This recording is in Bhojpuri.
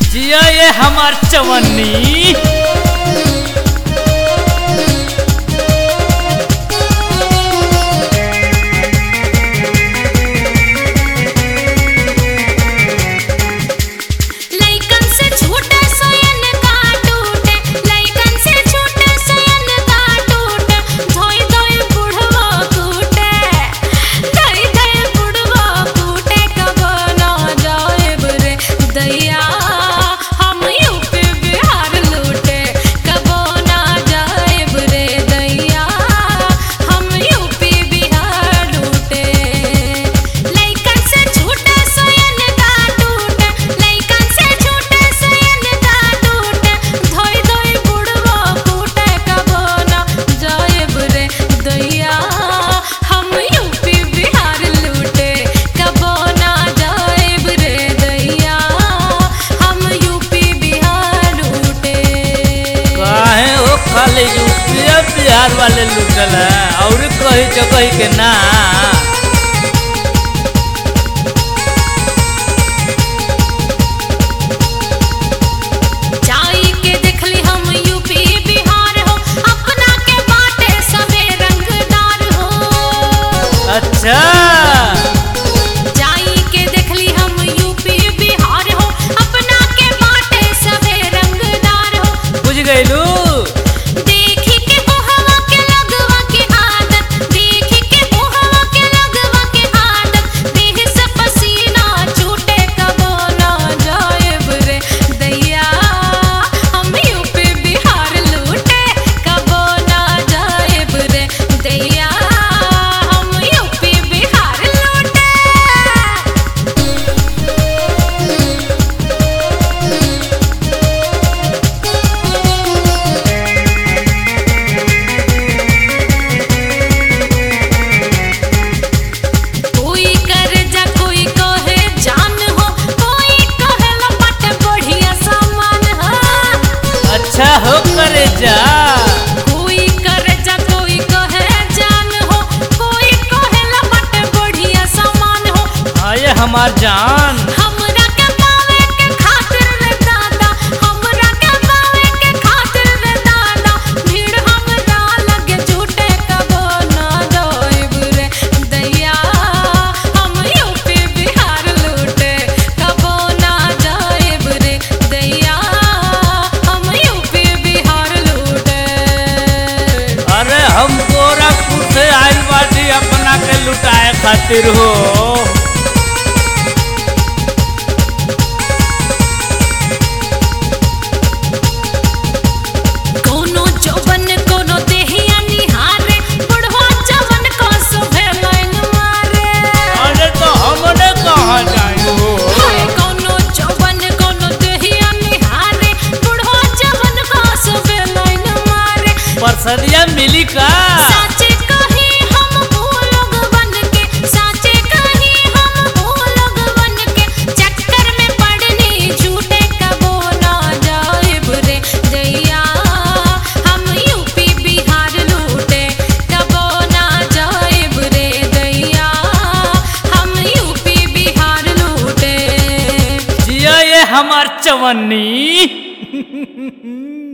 जिया ये हमार चवन्नी लइकन से छूटे सोयन का टूटे लइकन से छूटे सोयन का टूटे धोई धोई बुढ़वा कूटे धोई धोई बुढ़वा कूटे कब ना जाए बरे दैया हम यूपी बिहार लूटे कब ना जाए बरे दैया हम यूपी बिहार लूटे लइकन से छूटे सोयन का टूटे लइकन से छूटे सोयन का टूटे धोई धोई बुढ़वा कूटे कब ना जाएब रे दैया हम यूपी बिहार लूटे कब ना जाएब रे दैया हम यूपी बिहार लूटे काहे हो खाली यूपी बिहार वाले लूटल है और कही जगह के ना जाई के देखली हम यूपी बिहार हो अपना के बाटे सबे रंगदार हो अच्छा जाई के देखली हम यूपी बिहार हो अपना के बाटे सबे रंगदार हो बुझ गईलू देखी के ओहवा के लगवा के आदत देखी के ओहवा के लगवा के आदत देह से पसीना छूटे कबो ना जाएब रे दैया हम यूपी बिहार लूटे कबो ना जाएब रे दैया हम यूपी बिहार लूटे कोई कर जा कोई कहे जान हो कोई कहे लपट बढ़िया सामान हो अच्छा हो करे जा कोई कर जा कोई कहे जान हो कोई कहे लपट बढ़िया सामान हो आये हमार जान हमरा के पावे के खातिर रे दादा हमरा के पावे के खातिर रे दादा भीड़ हमरा लगे झूठे कबो ना जाइब रे दैया हम यूपी बिहार लूटे कबो ना जाइब रे दैया हम यूपी बिहार लूटे अरे हम गोरखपुर से आइल बाटी अपना के लुटाए खातिर हो कोनो चौबन कोनो देहिया निहारे बुढ़वा जवन को सुभे लाइन मारे अरे तो हमने कहाँ जाए हो हाय कोनो चौबन कोनो देहिया निहारे बुढ़वा जवन को सुभे लाइन मारे परसरिया मिली का साचे कही हम वो लोग बन के साचे कही हम वो लोग बन के चक्कर में पड़नी झूठे कबो ना जाइब रे दैया हम यूपी बिहार लूटे कबो ना जाइब रे दैया हम यूपी बिहार लूटे जिया ये हमार चवन्नी